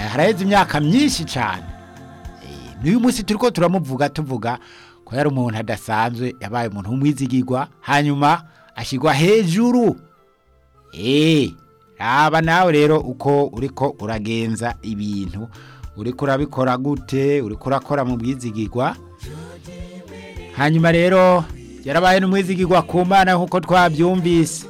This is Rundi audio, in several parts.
haraheze imyaka myinshi cyane Eh, n'uyu munsi turi ko turamuvuga tuvuga ko yari umuntu adasanzwe yabaye umuntu w'umwizigirwa hanyuma ashyirwa hejuru eee raba nawe rero uko uriko uragenza ibintu uriko urabikora gute uriko urakora mu bwizigirwa hanyuma rero yarabaye n'umwizigirwa ku mana nk'uko twabyumvise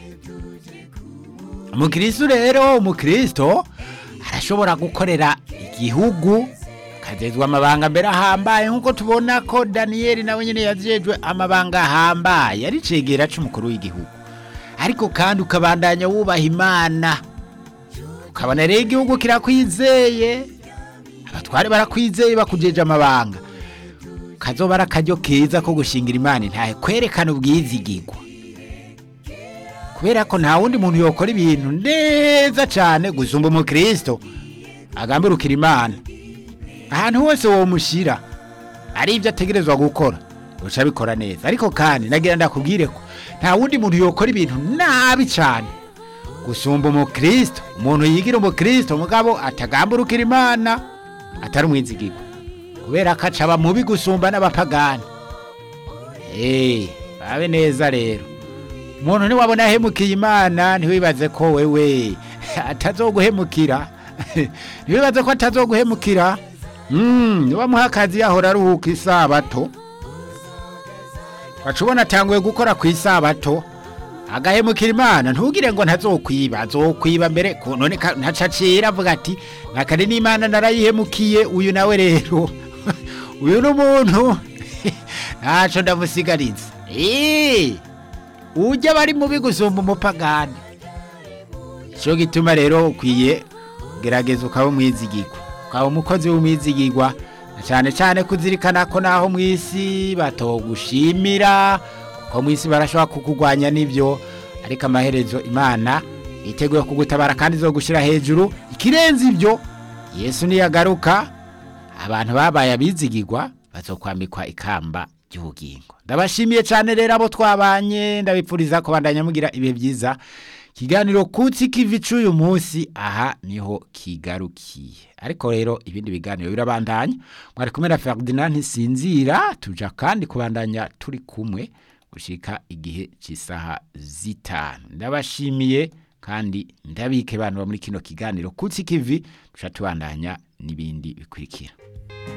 umukristo rero umukristo arashobora gukorera igihugu akagezwa amabanga mbere ahambaye nk'uko tubona ko daniyeli nawe nyine yazejwe amabanga ahambaye ari cegera c'umukuru w'igihugu ariko kandi ukabandanya wubaha imana ukabona rero igihugu kirakwizeye abatware barakwizeye bakujeje amabanga kazoba ari akaryo keza ko gushingira imana intahe kwerekana ubwizigirwa kubera ko nta wundi muntu yokora ibintu neza cyane gusumba umukristo agambirukira imana ahantu hose womushyira ari ibyo ategerezwa gukora uca abikora neza ariko kandi nagira ndakubwire ko nta wundi muntu yokora ibintu nabi cyane gusumba umukristo umuntu yigira umukristo mugabo atagamburukira imana atari umwizigirwa kubera ko acaba mubi gusumba n'abapagani eee babe neza rero umuntu niwabona ahemukiye imana ntiwibaze ko wewe atazoguhemukira ntiwibaze ko atazoguhemukira Mm, niwamuha akazi yahora aruhuka isabato waca ubona atanguye gukora ku isabato agahemukira imana ntugire ngo ntazokwiba azokwiba mbere ku- none ka- ntacacira avuga ati nakare n'imana narayihemukiye uyu nawe rero uyu n'umuntu ntaco ndamusigariza Eh, ujya bari mubi gusumba umupagani cyo gituma rero ukwiye gerageza ukaba umwizigirwa ukaba umukozi w'umwizigirwa na cyane cyane kuzirikana ko naho mu isi batogushimira kuko mu isi barashobora kukugwanya n'ibyo ariko amaherezo imana yiteguye kugutabara kandi zo gushyira hejuru ikirenze ibyo yesu niyagaruka abantu babaye abizigirwa bazokwambikwa ikamba ry'ubugingo ndabashimiye cyane rero abo twabanye ndabipfuriza kubandanya mugira ibihe byiza ikiganiro kutsi kivi c'uyu munsi aha niho kigarukiye ariko rero ibindi biganiro birabandanya mwari kumwe na Ferdinand Ntisinzira tuja kandi kubandanya turi kumwe gushika igihe cy'isaha zitanu ndabashimiye kandi ndabike bantu ba muri kino kiganiro kutsi kivi tuca tubandanya n'ibindi bikurikira